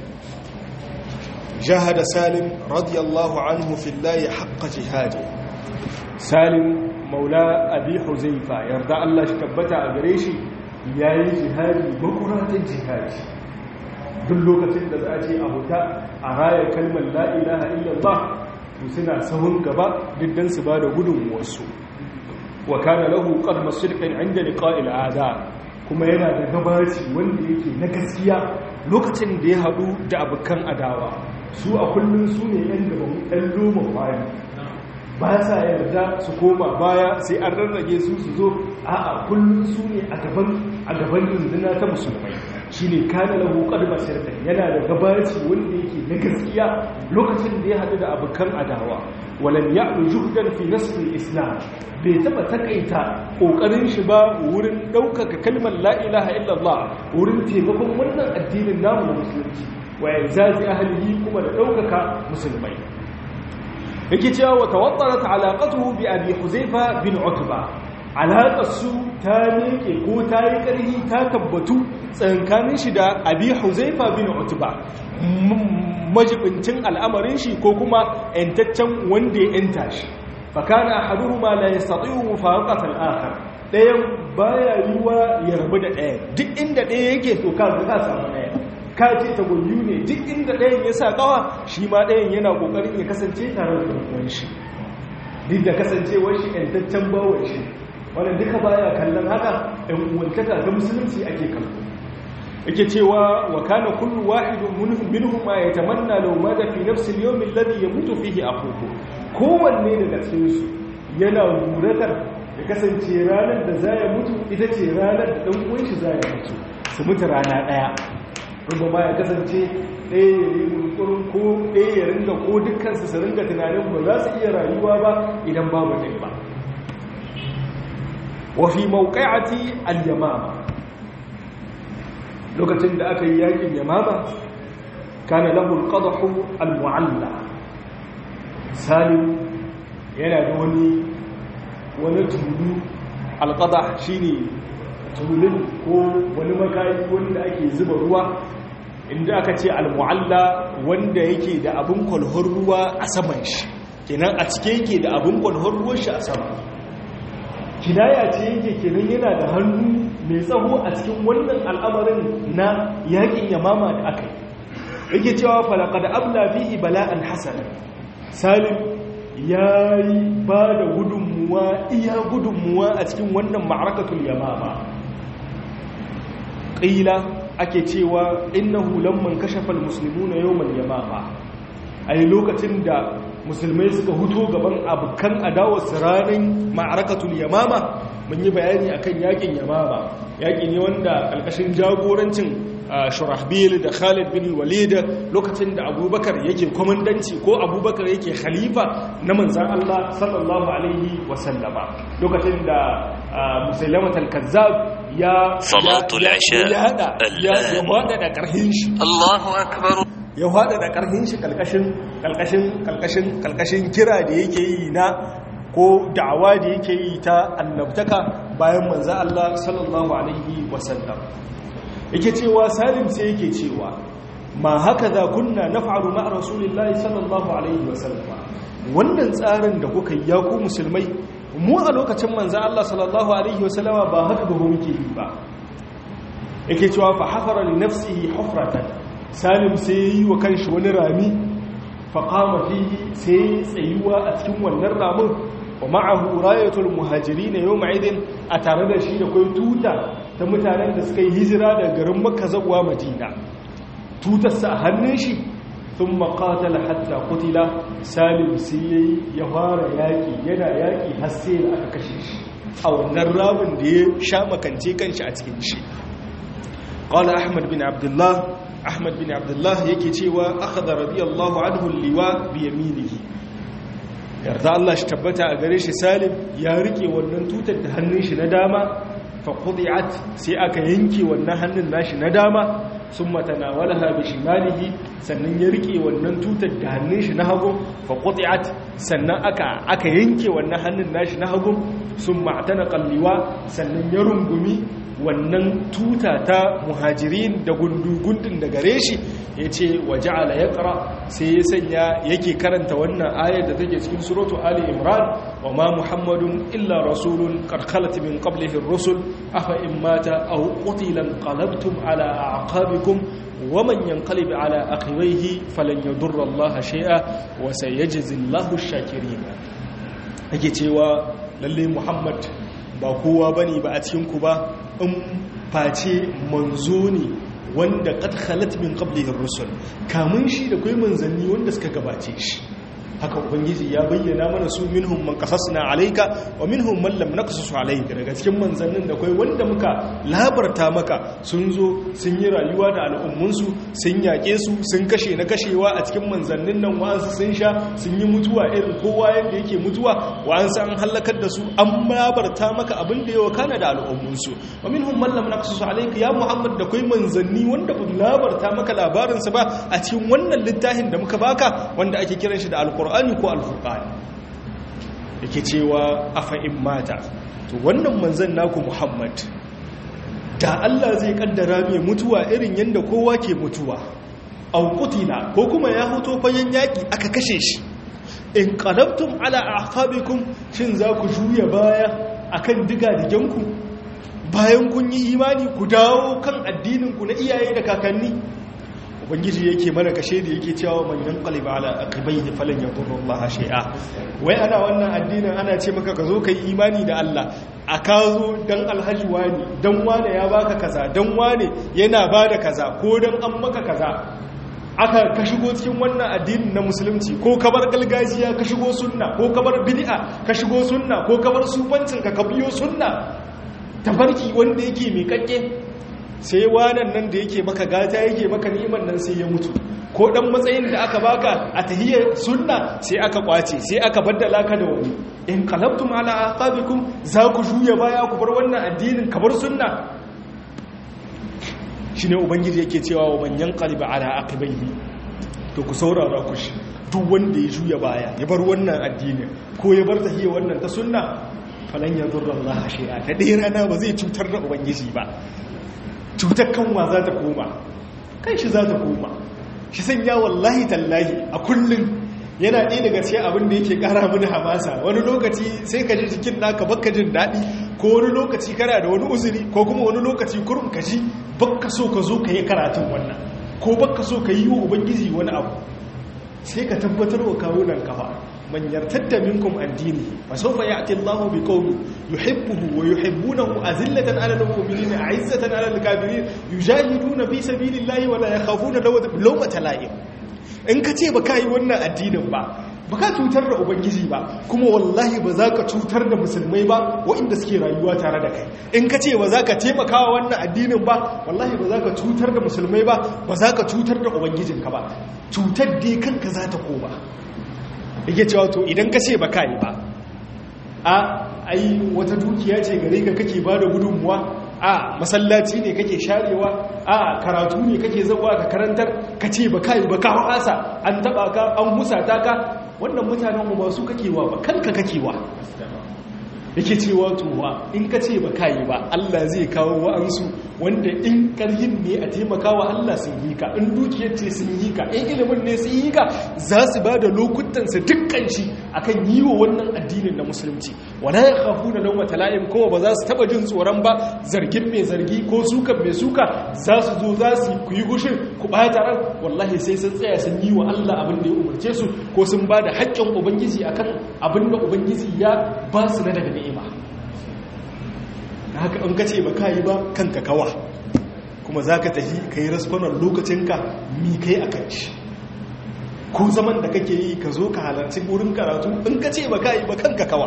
jahada salim radiyallahu anhu fillahi haqqa jihadi salim maula abi huzaifa yarda Allah shi tabbata a gare shi yayi jihadi makuratan jihadi duk lokacin da za a ce a huta a raya kalmar la ilaha illallah to suna sahun gaba diddan su ba da gudunmuwarsu wa kana lahu qadma sidqin inda liqa'il a'da kuma yana da gabaci wanda yake na gaskiya lokacin da ya hadu da abukan adawa su a kullun su ne yan da bamu dan loma bayan ba sa yarda su koma baya sai an rarrage su su zo a'a kullun su ne a gaban a gaban rundunar ta musulmai shine kana lahu qadma sidqin yana da gabaci wanda yake na gaskiya lokacin da ya hadu da abukan adawa walam ya'lu juhdan fi nasr al-islam bai taba takaita kokarin shi ba wurin daukaka kalmar la ilaha illallah wurin taimakon wannan addinin namu na musulunci wa yanzazi ahlihi kuma da daukaka musulmai yake cewa wa tawaddarat alaqatuhu bi abi huzaifa bin utba alaƙar su ta neke ko ta yi ƙarfi ta tabbatu tsankanin shi da abi huzaifa bin utba majibincin al'amarin shi ko kuma ‘yantaccen wanda ya ‘yanta shi fakana haduhu ma la yastati'u mufaraqat al-akhar dayan baya yiwa ya rabu da ɗaya duk inda ɗaya yake to ka ka samu ɗaya ka ce ta goyu ne duk inda ɗayan ya sa kawa shi ma ɗayan yana kokarin ya kasance tare da ɗan shi duk da kasancewar shi ‘yantaccen bawon shi wannan duka baya kallon haka ɗan uwantaka ga musulunci ake kallo yake cewa wa kana kullu wahidun minhum minhum ma yatamanna law mada fi nafsi al-yawm alladhi yamutu fihi akhuhu kowanne daga cikin su yana muratar ya kasance ranar da za ya mutu ita ce ranar da dan uwan shi za ya mutu su mutu rana daya ruba ma ya kasance ɗaya ya yi munkurin ko ɗaya ya ringa ko dukkan su su ringa tunanin ba za su iya rayuwa ba idan babu ɗaya ba wa fi mawqi'ati al-yamama lokacin da aka yi yakin yamama kana lahu al-qadahu al-mu'alla salim yana da wani wani tulu al-qadah shine tulun ko wani makayi wanda ake zuba ruwa inda aka ce al-mu'alla wanda yake da abun kwalhor ruwa a saman shi kenan a cike yake da abun kwalhor ruwan shi a sama kinaya ce yake kenan yana da hannu mai tsawo a cikin wannan al'amarin na yakin yamama da aka yi yake cewa falakada abla fihi bala'an hasan salim ya yi ba da gudunmuwa iya gudunmuwa a cikin wannan ma'arakatul yamama ƙila ake cewa innahu lamman kashafal muslimuna yawmal yamama a yi lokacin da musulmai suka huto gaban abokan adawar ranar ma'arakatul yamama mun yi bayani akan yakin yamama yaki ne wanda ƙarƙashin jagorancin shurahbil da khalid bin walid lokacin da abubakar yake kwamandanci ko abubakar yake khalifa na manzan allah sallallahu alaihi wasallama lokacin da musulmat al-kazzab ya salatul isha ya wada da ƙarhin shi Allahu akbar ya hada da karhin shi kalkashin kalkashin kalkashin kalkashin kira da yake yi na ko da'awa da yake yi ta annabtaka bayan manzo Allah sallallahu alaihi wasallam yake cewa salim sai yake cewa ma haka za kunna naf'alu ma rasulillahi sallallahu alaihi wasallam wannan tsarin da kuka yi ya ku musulmai mu a lokacin manzo Allah sallallahu alaihi wasallama ba haka ba muke yi ba yake cewa fa hafara li nafsihi hufratan salim sai yi wa kanshi wani rami fa qama fihi sai tsayuwa a cikin wannan ramin wa ma'ahu rayatul muhajirin yawma idin a tare da shi da kai tuta ta mutanen da suka yi hijira daga garin makka zuwa madina tutar sa a hannun shi thumma qatala hatta qutila salim sai ya fara yaki yana yaki har sai da aka kashe shi a wannan ramin da ya sha makance kanshi a cikin shi قال أحمد بن عبد الله أحمد بن عبد الله yake cewa akhadha radiyallahu anhu liwa bi yaminihi yarda Allah shi tabbata a gare shi Salim ya rike wannan tutar da hannun shi na dama fa qudiat sai aka yanke wannan hannun nashi na dama summa tanawalaha bi shimalihi sannan ya rike wannan tutar da hannun shi na hagu fa qudiat sannan aka aka yanke wannan hannun nashi na hagu summa atanaqa liwa sannan ya rungumi wannan tuta ta muhajirin da gundugundun da gare shi ya ce wa ja'ala ya ƙara sai ya sanya yake karanta wannan ayar da take cikin suratu ali imran wa ma muhammadun illa rasulun karkalat min qablihi rusul afa in mata aw qutilan qalabtum ala aqabikum wa man yanqalib ala aqibaihi falan yadurra allaha shay'a wa sayajzi allahu ash-shakirin yake cewa lalle muhammad ba kowa bane ba a cikin ku ba in face manzo ne wanda qad khalat min qablihi ar-rusul kamun shi da kai manzanni wanda suka gabace shi haka ubangiji ya bayyana mana su minhum man qasasna alayka wa minhum man lam naqsus alayka daga cikin manzannin da kai wanda muka labarta maka sun zo sun yi rayuwa da al'ummunsu sun yake su sun kashe na kashewa a cikin manzannin nan wa'ansu sun sha sun yi mutuwa irin kowa yadda yake mutuwa wa'ansu an halakar da su an labarta maka abin da yawa kana da al'ummunsu wa minhum man lam naqsus alayka ya muhammad da kai manzanni wanda ba labarta maka labarinsa ba a cikin wannan littafin da muka baka wanda ake kiran shi da alqur'ani alƙur'ani ko alfurƙani yake cewa afa'in mata to wannan manzan naku muhammad da allah zai kaddara mai mutuwa irin yadda kowa ke mutuwa aukutina ko kuma ya hoto fayen yaƙi aka kashe shi in qalabtum ala aqabikum shin za ku juya baya akan diga digenku bayan kun yi imani ku dawo kan addinin ku na iyaye da kakanni ubangiji yake mana kashe da yake cewa man yanqalib ala aqibaihi falan yadurru Allah shay'a wai ana wannan addinin ana ce maka ka zo kai imani da Allah a ka zo dan alhaji wani dan wane ya baka kaza dan wane yana bada kaza ko dan an maka kaza aka ka shigo cikin wannan addinin na musulunci ko ka bar gargajiya ka shigo sunna ko ka bar bid'a ka shigo sunna ko ka bar sufancin ka ka biyo sunna tafarki wanda yake mai kakke sai wanan nan da yake maka gata yake maka ni'imar nan sai ya mutu ko dan matsayin da aka baka a tahiyar sunna sai aka kwace sai aka baddala ka da wani in qalabtum ala aqabikum za ku juya baya ku bar wannan addinin ka bar sunna shine ubangiji yake cewa wa man yanqalib ala aqibaihi to ku saurara ku shi duk wanda ya juya baya ya bar wannan addinin ko ya bar tahiyar wannan ta sunna falan yadurra Allah shay'a ta dai rana ba zai cutar da ubangiji ba cutar kanwa za ta koma kan shi za ta koma shi sanya wallahi tallahi a kullum yana ɗaya daga cikin abin da yake ƙara mini hamasa wani lokaci sai ka ji jikin naka baka jin daɗi ko wani lokaci kana da wani uzuri ko kuma wani lokaci kurum ka ji baka so ka zo ka yi karatun wannan ko baka so ka yi wa ubangiji wani abu sai ka tabbatar wa kawunan kafa man yartadda minkum an dinihi fa sawfa ya'ti Allahu bi qaumin yuhibbuhu wa yuhibbunahu azillatan 'ala al-mu'minina 'izzatan 'ala al-kafirin yujahiduna fi sabilillahi wa la yakhafuna lawmata la'im in ka ce baka yi wannan addinin ba baka cutar da ubangiji ba kuma wallahi ba za ka cutar da musulmai ba waɗanda suke rayuwa tare da kai in ka ce ba za ka taimaka wa wannan addinin ba wallahi ba za ka cutar da musulmai ba ba za ka cutar da ubangijinka ba cutar dai kanka za ta koma yake cewa to idan ka ce ba ka yi ba a ai wata dukiya ce gare ka kake ba da gudunmuwa a masallaci ne kake sharewa a karatu ne kake zawa ka karantar ka ce ba ka yi ba ka hasa an taba ka an husata ka wannan mutanen mu ba su kakewa ba kanka kakewa yake cewa towa in ka ce ba kayi ba Allah zai kawo wa'ansu wanda in karhin ne a taimakawa Allah sun yi ka in dukiyar ce sun yi ka in ilimin ne sun yi ka za su ba da lokutansa dukkan shi akan yi wa wannan addinin na musulunci wala ya kafu da lauma tala'im kowa ba za su taba jin tsoron ba zargin mai zargi ko sukan mai suka za su zo za su ku yi gushin ku ɓata ran wallahi sai sun tsaya sun yi wa Allah abin da ya umarce su ko sun ba da haƙƙin ubangiji akan abin da ubangiji ya ba su na daga ni'ima haka in ka ce ba ka yi ba kanka kawa kuma za ka tafi ka yi rasfanar lokacinka mi kai a kan shi ko zaman da kake yi ka zo ka halarci wurin karatu in ka ce ba ka yi ba kanka kawa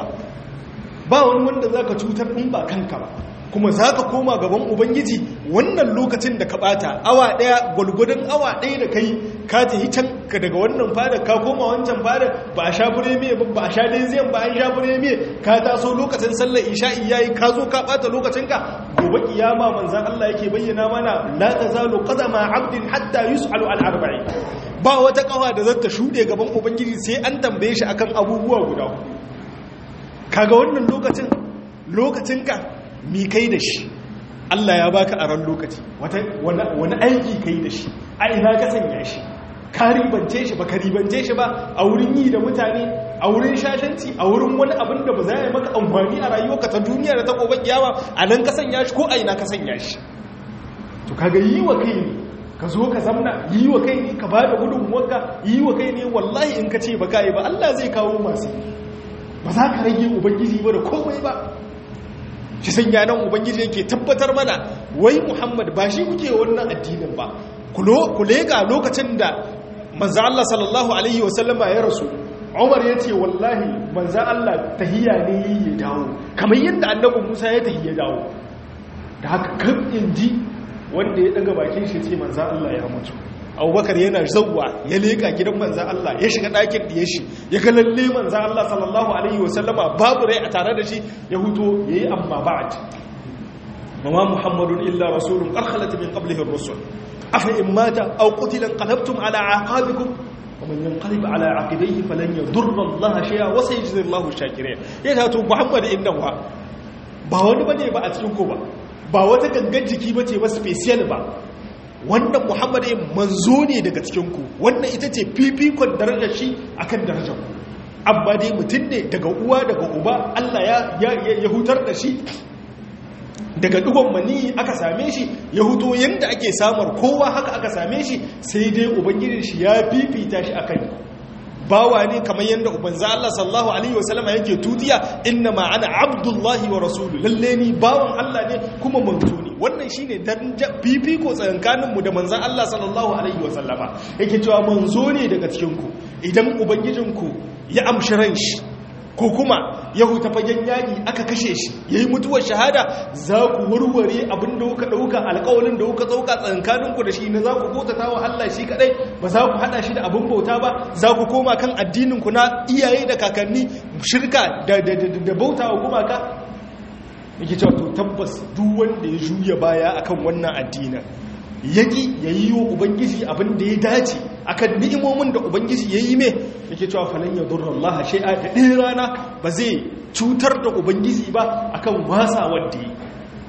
ba wani wanda za ka cutar in ba kanka ba kuma za ka koma gaban ubangiji wannan lokacin da ka bata awa daya gwalgwadon awa daya da kai ka ta yi can ka daga wannan fada ka koma wancan fada ba a sha fure me ba a sha leziyan ba an sha fure me ka taso lokacin sallar isha'i yayi ka zo ka bata lokacinka gobe kiyama manzan Allah yake bayyana mana la tazalu qadama abdin hatta yus'alu al arba'in ba wata kawa da zata shude gaban ubangiji sai an tambaye shi akan abubuwa guda hudu kaga wannan lokacin lokacinka mi kai da shi Allah ya baka aran lokaci wani aiki kai da shi a ina ka sanya shi ka ribance shi ba ka ribance shi ba a wurin yi da mutane a wurin shashanci a wurin wani abin da ba za yi maka amfani a rayuwarka ta duniya da ta gobe kiyama a nan ka sanya shi ko a ina ka sanya shi to kaga yi wa kai ne ka zo ka zamna yi wa kai ne ka ba da gudunmuwarka yi wa kai ne wallahi in ka ce ba ka yi ba Allah zai kawo masu ba za ka rage ubangiji ba da komai ba shi san yanan ubangiji yake tabbatar mana wai muhammad ba shi kuke wannan addinin ba ku lega lokacin da manzo Allah sallallahu alaihi wasallama ya rasu Umar ya ce wallahi manzo Allah tahiyya ne ya dawo kamar yadda annabi Musa ya tahiyya dawo da haka kan inji wanda ya daga bakin shi ce manzo Allah ya mutu abubakar yana zauwa ya leka gidan manzan Allah ya shiga ɗakin ɗiye shi ya ga lalle manzan Allah sallallahu Alaihi wasallama babu rai a tare da shi ya huto ya yi amma ba'ad mama muhammadun illa rasulun ƙarƙalata min ƙablihin rusul afa in mata au qutilan qalabtum ala aqabikum ومن ينقلب على عقبيه فلن يضر الله شيئا وسيجزي الله الشاكرين yana to muhammad innahu ba wani bane ba a cikin ko ba ba wata gangan jiki bace ba special ba wannan muhammad ya manzo ne daga cikinku wannan ita ce fifikon darajar shi akan darajar ku amma dai mutum ne daga uwa daga uba allah ya hutar da shi daga dugon mani aka same shi ya huto yadda ake samar kowa haka aka same shi sai dai ubangijin shi ya fifita shi akan bawa ne kamar yadda ubanza Allah sallallahu alaihi wasallama yake tutiya inna ma ana abdullahi wa rasulu lalle ni bawan Allah ne kuma manzo ne wannan shine daraja fifiko tsakankanin mu da manzon Allah sallallahu alaihi wasallama yake cewa manzo ne daga cikin ku idan ubangijinku ya amshi ran shi ko kuma ya huta fagen yaƙi aka kashe shi ya yi mutuwar shahada za ku warware abin da kuka ɗauka alƙawalin da kuka ɗauka tsakankaninku da shi na za ku bautata wa Allah shi kaɗai ba za ku haɗa shi da abin bauta ba za ku koma kan addininku na iyaye da kakanni shirka da bauta wa gumaka yake cewa to tabbas duk wanda ya juya baya akan wannan addinin yaki ya yi wa ubangiji abin da ya dace akan ni'imomin da ubangiji ya yi mai yake cewa falon ya durra Allah shai'a da ɗaya rana ba zai cutar da ubangiji ba akan wasa wadda ya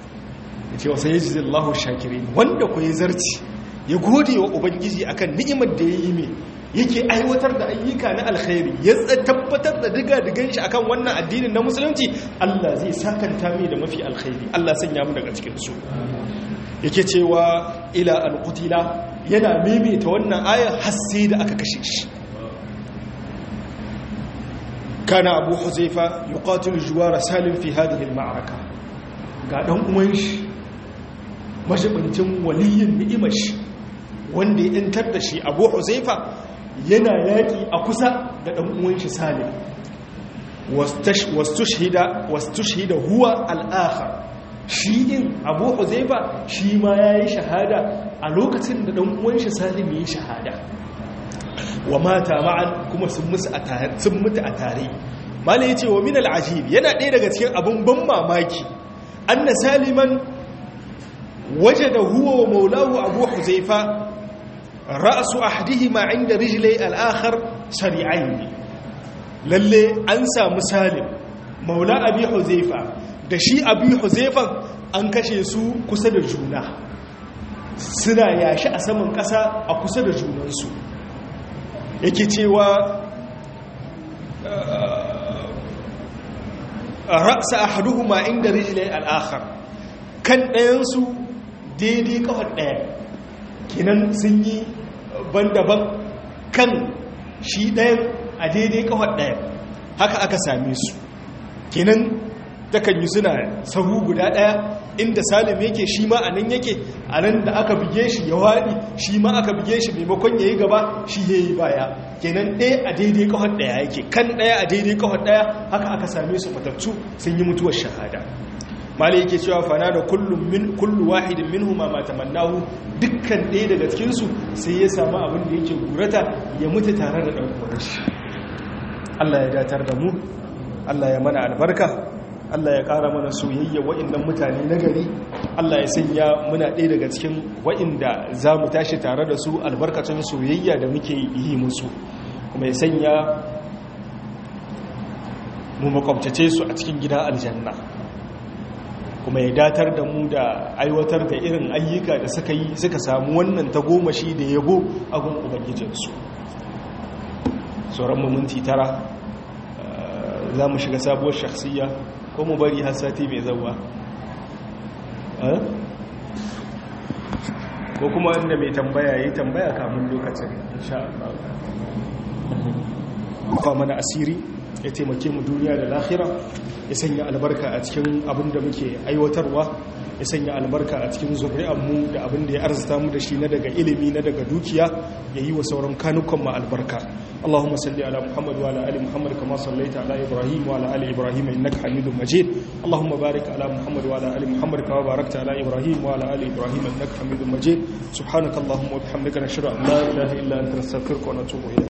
ya ce wasa ya ji Allah shakirin wanda ku ya zarci ya gode wa ubangiji akan ni'imar da ya yi mai yake aiwatar da ayyuka na alkhairi ya tabbatar da diga-digan shi akan wannan addinin na musulunci Allah zai sakanta mai da mafi alkhairi Allah sanya mu daga cikin su yake cewa ila alqutila yana maimaita wannan ayar har sai da aka kashe shi kana abu huzaifa yuqatilu juwara salim fi hadhihi alma'araka ga dan uwan shi majibincin waliyin ni'imar shi wanda ya yantar da shi abu huzaifa yana yaki a kusa da dan uwan shi salim wastushhida wastushhida huwa al-akhar shi in abu huzaifa shi ma ya yi shahada a lokacin da ɗan uwanshi salim ya yi shahada wa mata ma'an kuma sun mutu a tare mala ya ce wa min al'ajib yana ɗaya daga cikin abin ban mamaki an na saliman waje da huwa wa maulahu abu huzaifa ra'asu ahdihi ma inda rijilai al'akhar shari'ai lalle an samu salim maula abi huzaifa da shi abi huzaifa an kashe su kusa da juna suna yashi a saman ƙasa a kusa da junansu yake cewa ra'sa ahaduhuma inda rijlai al-akhar kan ɗayansu daidai kawar ɗaya kinan sun yi ban-daban kan shi ɗayan a daidai kawar ɗaya haka aka same su kinan takan yi suna sahu guda ɗaya inda salim yake shi ma a nan yake a nan da aka buge shi ya waɗi shi ma aka buge shi maimakon ya yi gaba shi ya yi baya kenan ɗaya a daidai kawar ɗaya yake kan ɗaya a daidai kawar ɗaya haka aka same su fatattu sun yi mutuwar shahada malai yake cewa fana da kullum min kullu wahidin minhuma ma tamannahu dukkan ɗaya daga cikin su sai ya samu abin da yake gurata ya mutu tare da ɗan uwan shi Allah ya datar da mu Allah ya mana albarka Allah ya ƙara mana soyayya wa'innan mutane na gari Allah ya sanya muna ɗaya daga cikin wa'inda za mu tashi tare da su albarkacin soyayya da muke yi musu kuma ya sanya mu makwabtace su a cikin gida aljanna kuma ya datar da mu da aiwatar da irin ayyuka da suka yi suka samu wannan tagomashi da yabo a gun ubangijinsu sauran minti tara za mu shiga sabuwar shakhsiyya ko mu bari har sati mai zauwa ko kuma inda mai tambaya yi tambaya kamun lokacin insha Allah fa mana asiri ya taimake mu duniya da lahira ya sanya albarka a cikin abin da muke aiwatarwa ya sanya albarka a cikin zuri'anmu da abin da ya arzita mu da shi na daga ilimi na daga dukiya ya yi wa sauran kanukan mu albarka اللهم صل على محمد وعلى ال محمد كما صليت على ابراهيم وعلى ال ابراهيم انك حميد مجيد اللهم بارك على محمد وعلى ال محمد كما باركت على ابراهيم وعلى ال ابراهيم انك حميد مجيد سبحانك اللهم وبحمدك نشهد ان لا اله الا انت نستغفرك ونتوب اليك